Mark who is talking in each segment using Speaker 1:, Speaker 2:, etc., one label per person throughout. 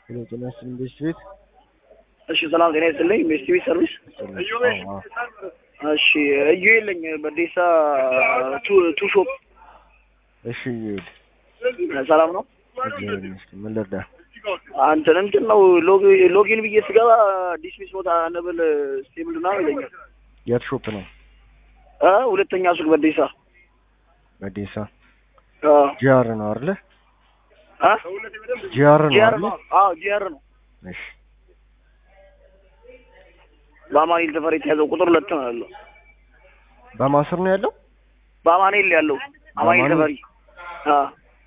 Speaker 1: ሄሎ ጤና ይስጥልኝ ቤስት ቤት
Speaker 2: እሺ ሰላም ጤና ይስጥልኝ ቤስት ቤት ሰርቪስ
Speaker 1: አዎ፣ አዎ።
Speaker 2: እሺ እዩ የለኝ በዴሳ ቱ ቱ ሾፕ
Speaker 1: እሺ ይሄድ
Speaker 2: ሰላም ነው
Speaker 1: እግዚአብሔር ይመስገን ምን ልርዳ
Speaker 2: አንተን እንትን ነው ሎግ- ሎጊን ብዬ ስገባ ዲስሚስ ሞታ ነብል ስቴብል ና ይለኛል
Speaker 1: የት ሾፕ ነው
Speaker 2: እ ሁለተኛ ሱቅ በዴሳ
Speaker 1: በዴሳ
Speaker 2: አ
Speaker 1: ጂአር ነው አይደለ
Speaker 2: አ
Speaker 1: ጂአር ነው
Speaker 2: ጂአር
Speaker 1: አይደለ
Speaker 2: ነው አዎ ጂአር ነው
Speaker 1: እሺ
Speaker 2: በአማኑኤል ተፈሪ የተያዘው ቁጥር ሁለት ነው ያለው
Speaker 1: በማስር ነው ያለው
Speaker 2: በአማኑኤል ያለው አማኑኤል ተፈሪ አ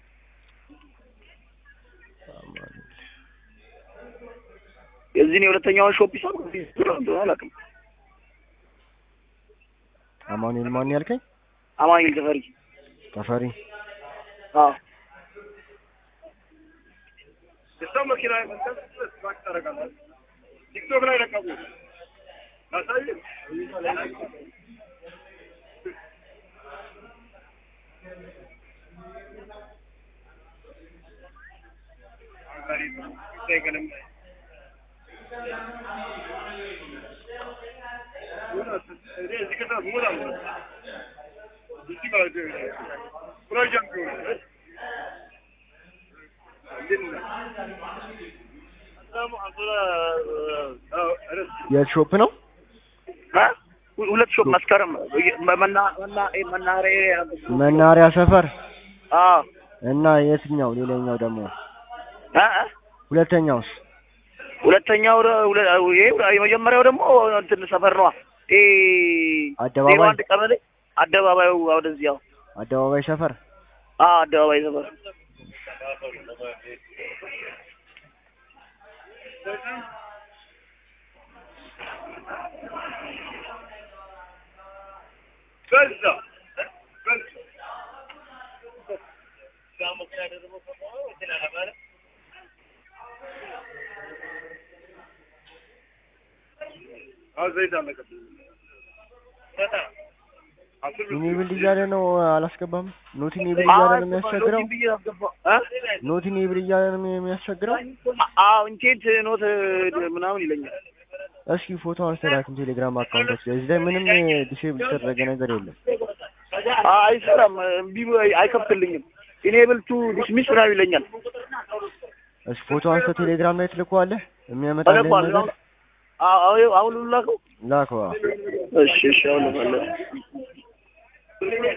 Speaker 2: የዚህን የሁለተኛውን ሾፕ ይሳብ አላውቅም
Speaker 1: አማኑኤል ማን ያልከኝ
Speaker 2: አማኑኤል ተፈሪ
Speaker 1: ተፈሪ
Speaker 2: አ
Speaker 3: የሰው መኪና ባክ ታደርጋለህ። ቲክቶክ ላይ ለቀቁ ላሳይህ።
Speaker 1: የት ሾፕ ነው
Speaker 2: አ ሁለት ሾፕ መስከረም መና መና መናኸሪያ
Speaker 1: መናሪያ ሰፈር
Speaker 2: አ
Speaker 1: እና የትኛው ሌላኛው ደግሞ
Speaker 2: አ አ
Speaker 1: ሁለተኛውስ
Speaker 2: ሁለተኛው ደ- ሁለ- ይሄ የመጀመሪያው ደግሞ እንትን ሰፈር ነዋ። ይሄ
Speaker 1: አደባባይ?
Speaker 2: ዜሮ አንድ ቀበሌ አደባባዩ ወደዚያው
Speaker 1: አደባባይ ሰፈር
Speaker 2: አ አደባባይ ሰፈር
Speaker 3: በዛ አሁን ዘይት አለቀብኝ። አስር ብር
Speaker 1: ኢኔብል እያለ ነው አላስገባም ኖት ኢኔብል እያለ ነው የሚያስቸግረው
Speaker 2: ብዬ አስገባ- አ?
Speaker 1: ኖት ኢኔብል እያለ ነው የሚያስቸግረው
Speaker 2: አዎ ኢንቴንት ኖት ምናምን ይለኛል።
Speaker 1: እስኪ ፎቶ አንስተላክም ቴሌግራም አካውንቶች ላይ እዚህ ላይ ምንም ዲሴብል የተደረገ ነገር የለም
Speaker 2: አ አይሰራም፣ እምቢ ብሎ አይከፍትልኝም። ኢኔብል ቱ ዲስሚስ ምናምን ይለኛል።
Speaker 1: እስኪ ፎቶ አንስተ ቴሌግራም ላይ ትልከዋለህ የሚያመጣልህ
Speaker 2: ተለቋል።
Speaker 1: ነገር
Speaker 2: አሁን አሁን ላከው።
Speaker 1: ላከዋ
Speaker 2: እሺ እሺ አሁን ልመለስ